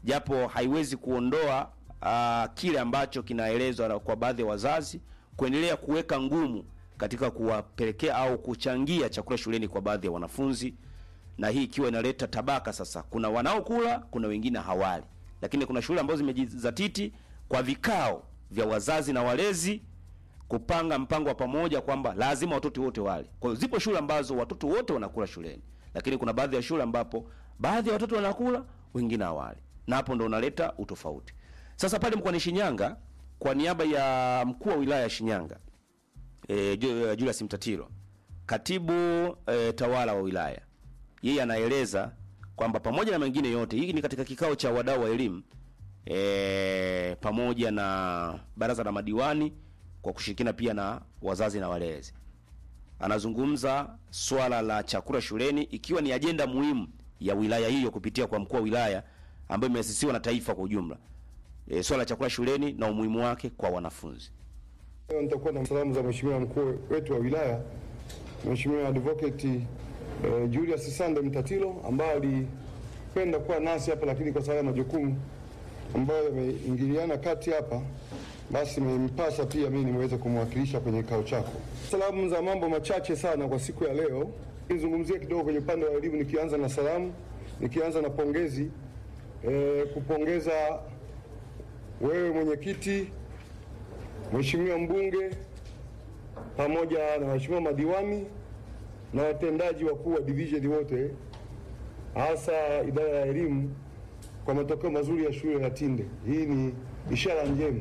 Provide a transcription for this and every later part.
japo haiwezi kuondoa uh, kile ambacho kinaelezwa na- kwa baadhi ya wazazi kuendelea kuweka ngumu katika kuwapelekea au kuchangia chakula shuleni kwa baadhi ya wanafunzi, na hii ikiwa inaleta tabaka. Sasa kuna wanaokula, kuna wengine hawali, lakini kuna shule ambazo zimejizatiti kwa vikao vya wazazi na walezi kupanga mpango wa pamoja kwamba lazima watoto wote wale. Kwa hiyo zipo shule ambazo watoto wote wanakula shuleni, lakini kuna baadhi ya shule ambapo baadhi ya watoto wanakula, wengine hawali, na hapo ndo unaleta utofauti. Sasa pale mkoani Shinyanga, kwa niaba ya mkuu wa wilaya ya Shinyanga e, Julius Mtatiro, katibu e, tawala wa wilaya, yeye anaeleza kwamba pamoja na mengine yote, hii ni katika kikao cha wadau wa elimu e, pamoja na baraza la madiwani kwa kushirikiana pia na wazazi na walezi. Anazungumza swala la chakula shuleni ikiwa ni ajenda muhimu ya wilaya hiyo kupitia kwa mkuu wa wilaya ambayo imeasisiwa na taifa kwa ujumla. E, swala la chakula shuleni na umuhimu wake kwa wanafunzi. Leo nitakuwa na salamu za mheshimiwa mkuu wetu wa wilaya Mheshimiwa Advocate eh, Julius Sande Mtatiro ambaye alipenda kuwa nasi hapa, lakini kwa sababu ya majukumu ambayo yameingiliana kati hapa, basi imempasa pia mimi niweze kumwakilisha kwenye kikao chako. Salamu za mambo machache sana kwa siku ya leo. Nizungumzie kidogo kwenye upande wa elimu, nikianza na salamu, nikianza na pongezi eh, kupongeza wewe mwenyekiti Mheshimiwa mbunge pamoja na waheshimiwa madiwani na watendaji wakuu wa division wote, hasa idara ya elimu kwa matokeo mazuri ya shule ya Tinde. Hii ni ishara njema,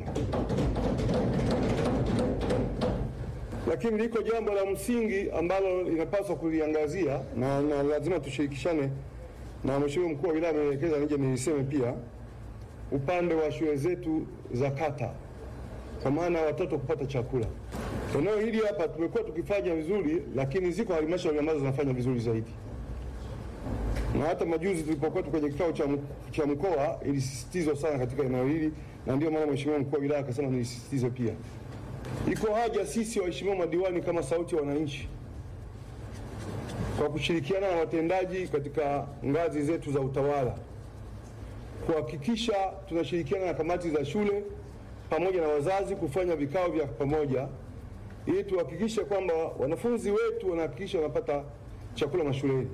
lakini liko jambo la msingi ambalo linapaswa kuliangazia na, na lazima tushirikishane, na mheshimiwa mkuu wa wilaya ameelekeza nije niliseme pia, upande wa shule zetu za kata kwa maana ya watoto kupata chakula. Eneo hili hapa tumekuwa tukifanya vizuri, lakini ziko halmashauri ambazo zinafanya vizuri zaidi, na hata majuzi tulipokuwa tu kwenye kikao cha, m- cha mkoa ilisisitizwa sana katika eneo hili, na ndio maana mheshimiwa mkuu wa wilaya akasema nilisisitize pia. Iko haja sisi waheshimiwa madiwani kama sauti ya wananchi, kwa kushirikiana na watendaji katika ngazi zetu za utawala, kuhakikisha tunashirikiana na kamati za shule pamoja na wazazi kufanya vikao vya pamoja ili tuhakikishe kwamba wanafunzi wetu wanahakikisha wanapata chakula mashuleni.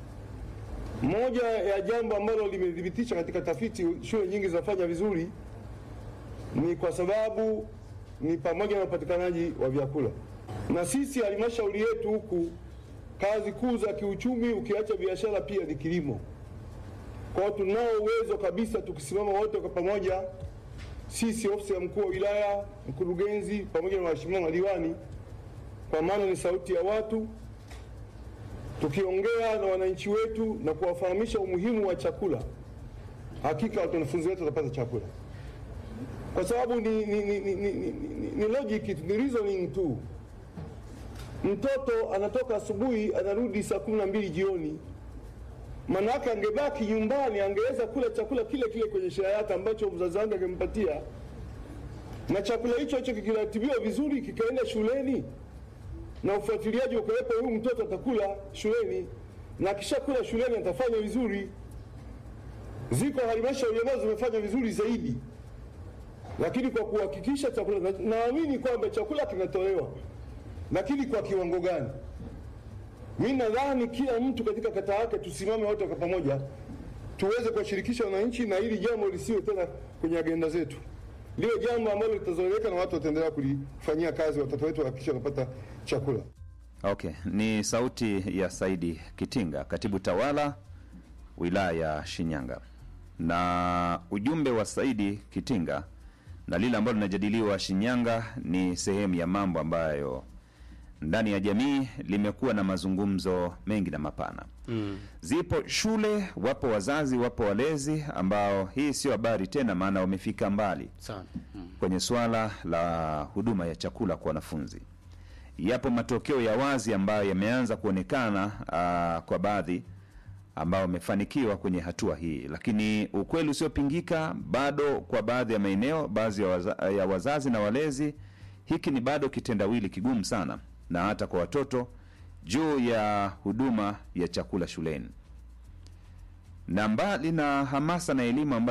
Moja ya jambo ambalo limethibitisha katika tafiti shule nyingi zinafanya vizuri ni kwa sababu ni pamoja na upatikanaji wa vyakula, na sisi halmashauri yetu huku kazi kuu za kiuchumi ukiacha biashara pia ni kilimo. Kwa hiyo tunao uwezo kabisa tukisimama wote kwa pamoja sisi ofisi ya mkuu wa wilaya, mkurugenzi pamoja na waheshimiwa madiwani, kwa maana ni sauti ya watu, tukiongea na wananchi wetu na kuwafahamisha umuhimu wa chakula, hakika wanafunzi wetu watapata chakula, kwa sababu ni, ni, ni, ni, ni, ni, ni logic tu, ni reasoning tu. Mtoto anatoka asubuhi anarudi saa kumi na mbili jioni Manake angebaki nyumbani angeweza kula chakula kile kile kwenye shea yake ambacho mzazi wake angempatia, na chakula hicho hicho kikiratibiwa vizuri kikaenda shuleni na ufuatiliaji ukawepo, huyu mtoto atakula shuleni na akishakula shuleni atafanya vizuri. Ziko halmashauri ambazo zimefanya vizuri zaidi, lakini kwa kuhakikisha chakula, na- naamini kwamba chakula kinatolewa, lakini kwa kiwango gani? Mi nadhani kila mtu katika kata yake tusimame wote kwa pamoja, tuweze kuwashirikisha wananchi na hili jambo lisiwe tena kwenye agenda zetu, liwe jambo ambalo litazoeleka na watu wataendelea kulifanyia kazi, watoto wetu wahakikisha wanapata chakula. Okay, ni sauti ya Saidi Kitinga, katibu tawala wilaya ya Shinyanga, na ujumbe wa Saidi Kitinga na lile ambalo linajadiliwa Shinyanga ni sehemu ya mambo ambayo ndani ya jamii limekuwa na mazungumzo mengi na mapana mm. Zipo shule, wapo wazazi, wapo walezi ambao hii sio habari tena, maana wamefika mbali Sana. Mm. kwenye swala la huduma ya chakula kwa wanafunzi. Yapo matokeo ya wazi ambayo yameanza kuonekana uh, kwa baadhi ambao wamefanikiwa kwenye hatua hii, lakini ukweli usiopingika bado kwa baadhi ya maeneo, baadhi ya, waza, ya wazazi na walezi, hiki ni bado kitendawili kigumu sana, na hata kwa watoto juu ya huduma ya chakula shuleni, na mbali na hamasa na elimu ambayo